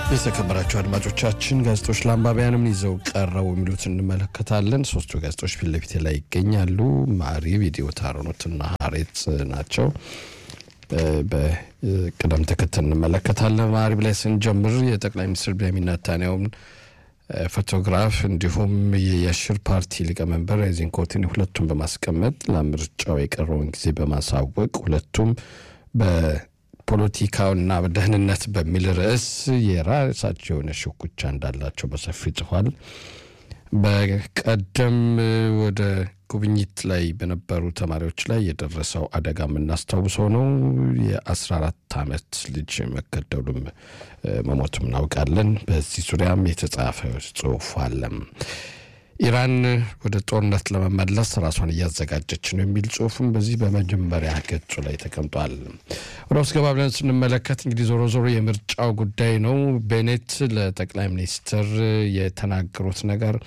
የተከበራቸው አድማጮቻችን ጋዜጦች ለአንባቢያንም ይዘው ቀረቡ የሚሉት እንመለከታለን። ሶስቱ ጋዜጦች ፊት ለፊቴ ላይ ይገኛሉ። ማዕሪብ፣ ኢትዮ ታሮኖትና ሀሬት ናቸው። በቅደም ተከተል እንመለከታለን። ማዕሪብ ላይ ስንጀምር የጠቅላይ ሚኒስትር ቤንያሚን ኔታንያሁን ፎቶግራፍ እንዲሁም የየሽር ፓርቲ ሊቀመንበር ዜንኮቲን ሁለቱም በማስቀመጥ ለምርጫው የቀረውን ጊዜ በማሳወቅ ሁለቱም በፖለቲካውና በደህንነት በሚል ርዕስ የራሳቸው የሆነ ሽኩቻ እንዳላቸው በሰፊው ጽፏል። በቀደም ወደ ጉብኝት ላይ በነበሩ ተማሪዎች ላይ የደረሰው አደጋ የምናስታውሰው ነው። የ14 ዓመት ልጅ መገደሉም መሞቱም እናውቃለን። በዚህ ዙሪያም የተጻፈ ጽሁፍ አለ። ኢራን ወደ ጦርነት ለመመለስ ራሷን እያዘጋጀች ነው የሚል ጽሁፍም በዚህ በመጀመሪያ ገጹ ላይ ተቀምጧል። ወደ ውስጥ ገባ ብለን ስንመለከት እንግዲህ ዞሮ ዞሮ የምርጫው ጉዳይ ነው። ቤኔት ለጠቅላይ ሚኒስትር የተናገሩት ነገር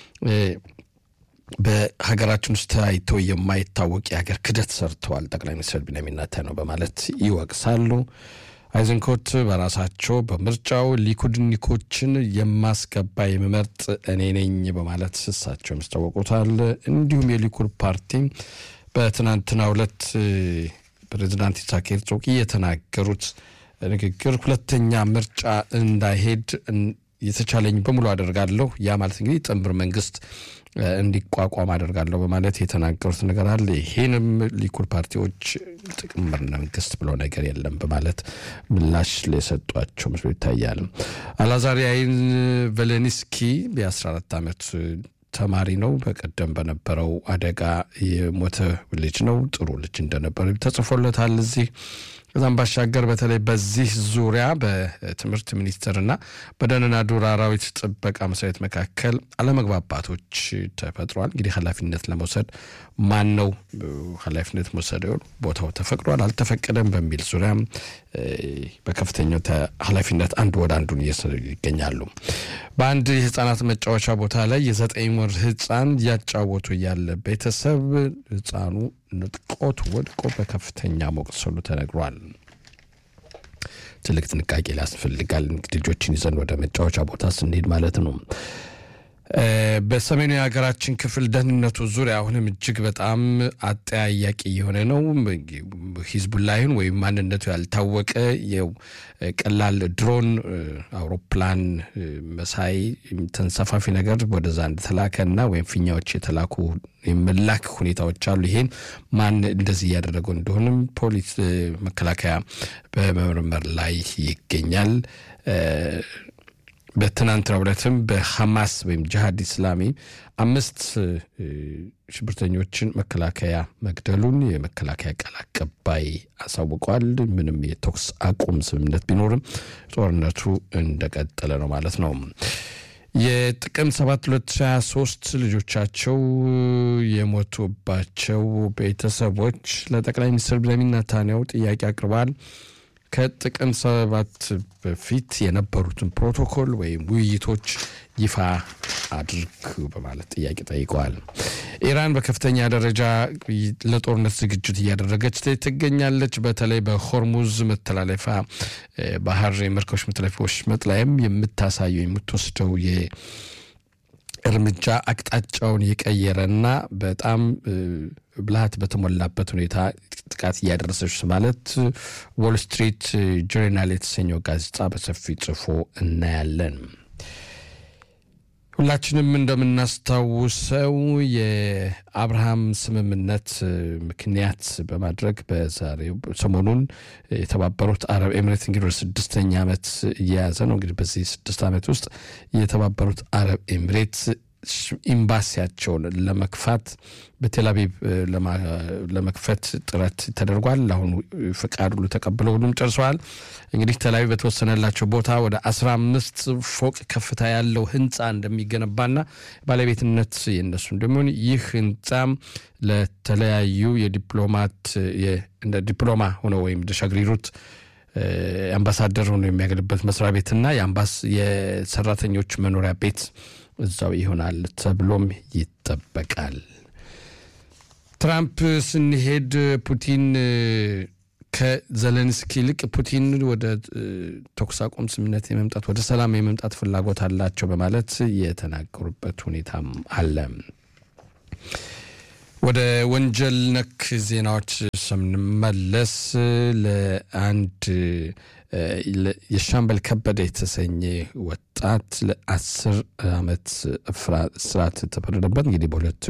በሀገራችን ውስጥ ታይቶ የማይታወቅ የሀገር ክደት ሰርተዋል ጠቅላይ ሚኒስትር ቤንያሚን ኔታንያሁ በማለት ይወቅሳሉ። አይዘንኮት በራሳቸው በምርጫው ሊኩድኒኮችን የማስገባ የምመርጥ እኔ ነኝ በማለት እሳቸው ያስታወቁታል። እንዲሁም የሊኩድ ፓርቲ በትናንትናው ዕለት ፕሬዚዳንት ኢሳክ ሄርዞግ የተናገሩት ንግግር ሁለተኛ ምርጫ እንዳይሄድ የተቻለኝ በሙሉ አደርጋለሁ። ያ ማለት እንግዲህ ጥምር መንግስት እንዲቋቋም አደርጋለሁ በማለት የተናገሩት ነገር አለ። ይህንም ሊኩድ ፓርቲዎች ጥምር መንግስት ብሎ ነገር የለም በማለት ምላሽ የሰጧቸው ምስሎ ይታያል። አላዛር ያይን ቬሌኒስኪ የ14 ዓመት ተማሪ ነው። በቀደም በነበረው አደጋ የሞተ ልጅ ነው። ጥሩ ልጅ እንደነበረ ተጽፎለታል እዚህ ከዛም ባሻገር በተለይ በዚህ ዙሪያ በትምህርት ሚኒስቴርና በደንና ዱር አራዊት ጥበቃ መስሪያ ቤት መካከል አለመግባባቶች ተፈጥሯል። እንግዲህ ኃላፊነት ለመውሰድ ማን ነው ኃላፊነት መውሰድ ቦታው ተፈቅዷል አልተፈቀደም በሚል ዙሪያ በከፍተኛው ኃላፊነት አንዱ ወደ አንዱን እየወሰዱ ይገኛሉ። በአንድ የህፃናት መጫወቻ ቦታ ላይ የዘጠኝ ወር ህፃን እያጫወቱ ያለ ቤተሰብ ህፃኑ ንጥቆት ወድቆ በከፍተኛ መቁሰሉ ተነግሯል። ትልቅ ጥንቃቄ ሊያስፈልጋል። ልጆችን ይዘን ወደ መጫወቻ ቦታ ስንሄድ ማለት ነው። በሰሜኑ የሀገራችን ክፍል ደህንነቱ ዙሪያ አሁንም እጅግ በጣም አጠያያቂ የሆነ ነው። ሂዝቡላይን ወይም ማንነቱ ያልታወቀ ቀላል ድሮን አውሮፕላን መሳይ ተንሰፋፊ ነገር ወደዛ እንደተላከና ወይም ፊኛዎች የተላኩ የመላክ ሁኔታዎች አሉ። ይሄን ማን እንደዚህ እያደረገው እንደሆንም ፖሊስ መከላከያ በመመርመር ላይ ይገኛል። በትናንትናው ዕለትም በሐማስ ወይም ጅሃድ ኢስላሚ አምስት ሽብርተኞችን መከላከያ መግደሉን የመከላከያ ቃል አቀባይ አሳውቋል። ምንም የተኩስ አቁም ስምምነት ቢኖርም ጦርነቱ እንደቀጠለ ነው ማለት ነው። የጥቅምት 7 2023 ልጆቻቸው የሞቱባቸው ቤተሰቦች ለጠቅላይ ሚኒስትር ቤንያሚን ኔታንያሁ ጥያቄ አቅርበዋል። ከጥቅምት ሰባት በፊት የነበሩትን ፕሮቶኮል ወይም ውይይቶች ይፋ አድርግ በማለት ጥያቄ ጠይቀዋል። ኢራን በከፍተኛ ደረጃ ለጦርነት ዝግጅት እያደረገች ትገኛለች። በተለይ በሆርሙዝ መተላለፊያ ባህር የመርከቦች መተላለፊያዎች መጥላይም የምታሳየው የምትወስደው እርምጃ አቅጣጫውን የቀየረና በጣም ብልሃት በተሞላበት ሁኔታ ጥቃት እያደረሰች ማለት ዎል ስትሪት ጆርናል የተሰኘው ጋዜጣ በሰፊ ጽፎ እናያለን። ሁላችንም እንደምናስታውሰው የአብርሃም ስምምነት ምክንያት በማድረግ በዛሬው ሰሞኑን የተባበሩት አረብ ኤምሬት እንግዲህ ወደ ስድስተኛ ዓመት እየያዘ ነው። እንግዲህ በዚህ ስድስት ዓመት ውስጥ የተባበሩት አረብ ኤምሬት ኤምባሲያቸውን ለመክፋት በቴልአቪቭ ለመክፈት ጥረት ተደርጓል። አሁን ፍቃድ ሁሉ ተቀብለው ሁሉም ጨርሰዋል። እንግዲህ ቴልአቪቭ በተወሰነላቸው ቦታ ወደ አስራ አምስት ፎቅ ከፍታ ያለው ህንፃ እንደሚገነባና ባለቤትነት የነሱ እንደሚሆን ይህ ህንፃም ለተለያዩ የዲፕሎማት እንደ ዲፕሎማ ሆነው ወይም ሸግሪሩት አምባሳደር ሆኖ የሚያገለበት መስሪያ ቤትና የሰራተኞች መኖሪያ ቤት እዛው ይሆናል ተብሎም ይጠበቃል። ትራምፕ ስንሄድ ፑቲን ከዘለንስኪ ይልቅ ፑቲን ወደ ተኩስ አቁም ስምምነት የመምጣት ወደ ሰላም የመምጣት ፍላጎት አላቸው በማለት የተናገሩበት ሁኔታም አለ። ወደ ወንጀል ነክ ዜናዎች ስንመለስ ለአንድ የሻምበል ከበደ የተሰኘ ወጣት ለአስር ዓመት እስራት ተፈረደበት። እንግዲህ በሁለቱ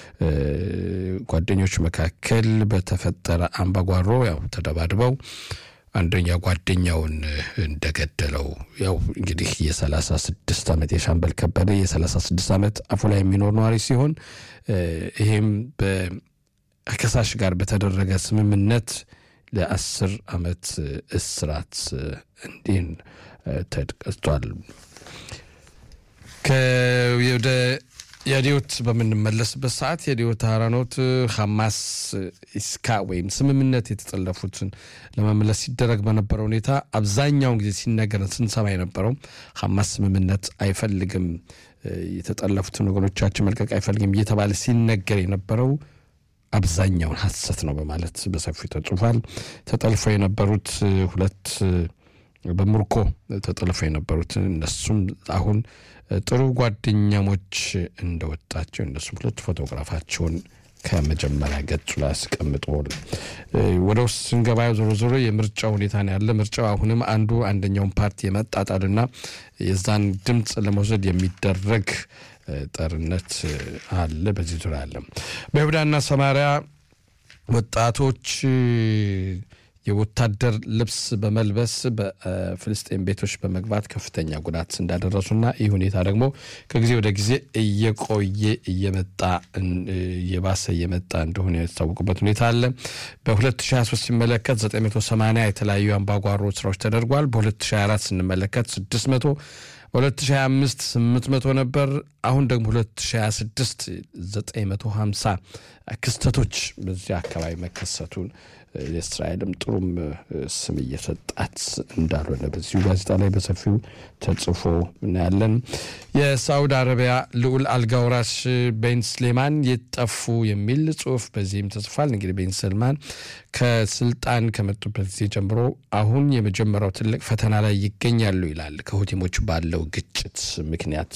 ጓደኞች መካከል በተፈጠረ አምባጓሮ ያው ተደባድበው አንደኛ ጓደኛውን እንደገደለው ያው እንግዲህ የሰላሳ ስድስት ዓመት የሻምበል ከበደ የሰላሳ ስድስት ዓመት አፉ ላይ የሚኖር ነዋሪ ሲሆን ይሄም ከከሳሽ ጋር በተደረገ ስምምነት ለአስር ዓመት እስራት እንዲህን ተቀጥቷል። ወደ የዲዮት በምንመለስበት ሰዓት የዲዮት አራኖት ሐማስ ኢስካ ወይም ስምምነት የተጠለፉትን ለመመለስ ሲደረግ በነበረው ሁኔታ አብዛኛውን ጊዜ ሲነገረን ስንሰማ የነበረው ሐማስ ስምምነት አይፈልግም፣ የተጠለፉትን ወገኖቻችን መልቀቅ አይፈልግም እየተባለ ሲነገር የነበረው አብዛኛውን ሐሰት ነው በማለት በሰፊው ተጽፏል። ተጠልፎ የነበሩት ሁለት በምርኮ ተጠልፎ የነበሩት እነሱም አሁን ጥሩ ጓደኛሞች እንደወጣቸው እነሱም ሁለት ፎቶግራፋቸውን ከመጀመሪያ ገጹ ላይ አስቀምጦ ወደ ውስጥ ስንገባ ዞሮ ዞሮ የምርጫ ሁኔታ ነው ያለ። ምርጫው አሁንም አንዱ አንደኛውን ፓርቲ የመጣጣልና የዛን ድምፅ ለመውሰድ የሚደረግ ጠርነት አለ። በዚህ ዙሪያ አለ። በይሁዳና ሰማሪያ ወጣቶች የወታደር ልብስ በመልበስ በፍልስጤን ቤቶች በመግባት ከፍተኛ ጉዳት እንዳደረሱና ይህ ሁኔታ ደግሞ ከጊዜ ወደ ጊዜ እየቆየ እየመጣ እየባሰ እየመጣ እንደሆነ የታወቁበት ሁኔታ አለ። በ2023 ሲመለከት 980 የተለያዩ አምባጓሮ ስራዎች ተደርጓል። በ2024 ስንመለከት 600 በ2025 800 ነበር። አሁን ደግሞ 2026 950 ክስተቶች በዚህ አካባቢ መከሰቱን የእስራኤልም ጥሩም ስም እየሰጣት እንዳልሆነ በዚሁ ጋዜጣ ላይ በሰፊው ተጽፎ እናያለን። የሳዑዲ አረቢያ ልዑል አልጋውራሽ ቤን ስሌማን የጠፉ የሚል ጽሁፍ በዚህም ተጽፏል። እንግዲህ ቤን ሰልማን ከስልጣን ከመጡበት ጊዜ ጀምሮ አሁን የመጀመሪያው ትልቅ ፈተና ላይ ይገኛሉ ይላል። ከሁቲሞች ባለው ግጭት ምክንያት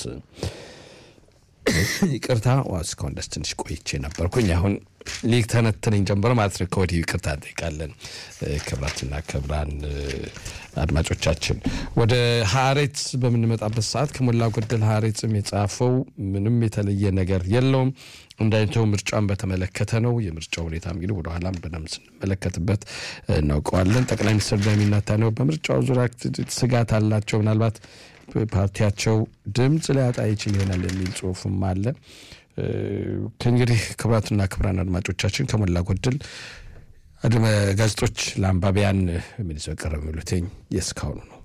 ይቅርታ እስካሁን ደስ ትንሽ ቆይቼ ነበርኩኝ። አሁን ሊግ ተነትነኝ ጀምሮ ማለት ነው። ከወዲሁ ይቅርታ እንጠይቃለን። ክብራትና ክብራን አድማጮቻችን ወደ ሀሬት በምንመጣበት ሰዓት ከሞላ ጎደል ሀሬትም የጻፈው ምንም የተለየ ነገር የለውም። እንዳይተው ምርጫን በተመለከተ ነው። የምርጫው ሁኔታ እንግዲህ ወደኋላም በደንብ ስንመለከትበት እናውቀዋለን። ጠቅላይ ሚኒስትር ቢንያሚን ኔታንያሁ በምርጫው ዙሪያ ስጋት አላቸው። ምናልባት ፓርቲያቸው ድምፅ ሊያጣ ይችል ይሆናል የሚል ጽሁፍም አለ። ከእንግዲህ ክቡራትና ክቡራን አድማጮቻችን ከሞላ ጎደል ጋዜጦች ለአንባቢያን ምን ይዘው ቀረብ የሚሉትኝ የእስካሁኑ ነው።